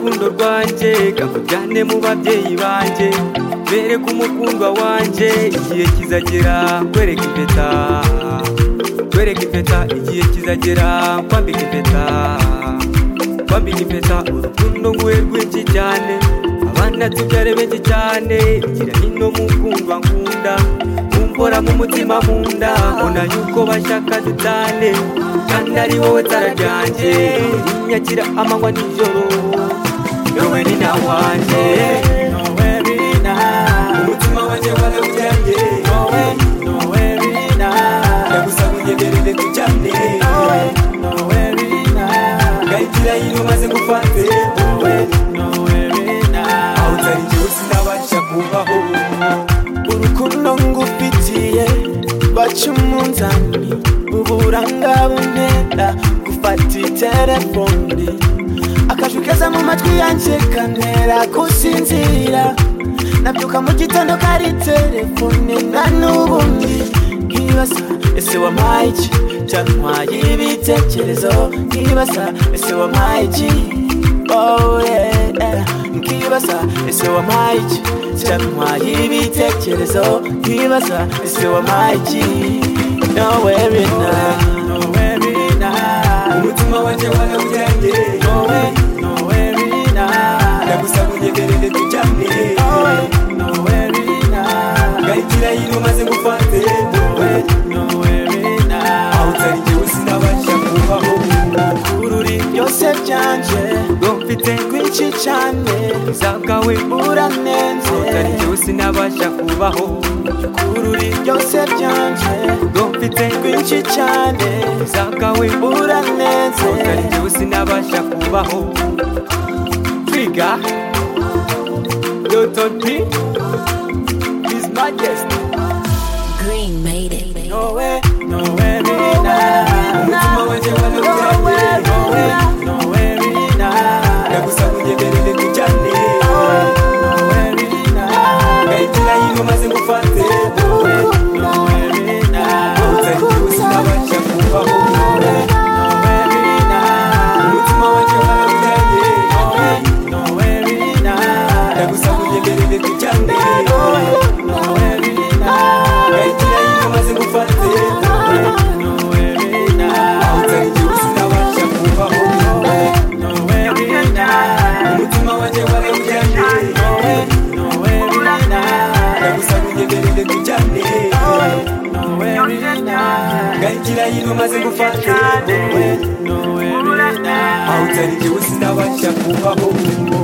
rwanjye kavugane mu babyeyi banjye bereke umukundwa wanjye igihe kizagera nkwereke impeta nkwereke impeta igihe kizagera nkwambika impeta nkwambika impeta urukundo nguhe rwinshi cyane abana tubyare benshi cyane igira nino mukundwa nkunda umbora mu mutima nkunda mbona yuko bashaka dutane kandi ari wowe tara ryanjye inyakira amanywa n'ijoro yowe ni na wanjye nowe bina umutima wanjye waraburyamye nowe nowe bina ndagusa nkugenderere tucyane nowe nowe bina gahitira yino maze ngufate nowe nowe bina aho utari jyewe sinabasha kubaho urukundo ngufitiye baca umunzani uburanga buntera gufata iterefone akajwi keza mu matwi yanjye kantera gusinzira nabyuka mu gitondo kari terefone na n'ubundi nkibaza ese wampaye iki cyantwaye ibitekerezo nkibaza ese wampaye iki oh yeah, yeah. nkibaza ese wampaye iki cyantwaye ibitekerezo nkibaza ese wampaye iki nowe bina nowe bina umutima wanjye waraburyamye nowe nowe bina ndagusa nkugenderere tucyane nowe nowe bina gahitira yino maze ngufate nowe nowe bina aho utari jyewe sinabasha kubaho ururi byose byanje ubwo mfite rwinshi cyane zakawe uranenze utari jyewe sinabasha kubaho ururi byose byanje ubwo mfite rwinshi cyane zakawe uranenze utari jyewe sinabasha kubaho twiga yotonpi his majesty Green made it. nowe nowe bina umutima wanjye waraburyamye nowe nowe bina ndagusa nkugenderere tucyane nowe bina gahitira yino maze ngufate nowe bina aho utari jyewe sinabasha kubaho nowe bina umutima wanjye waraburyamye nowe bina ndagusa nkugenderere tucyane nowe bina gahitira yino maze ngufate nowe bina aho utari jyewe sinabasha kubaho nowe bina umutima wanjye warabujyanye nowe nowe bina ndagusa nkugenderere tucyane nowe bina gahitira yino maze ngufate nowe nowe bina aho utari jyewe sinabasha kubaho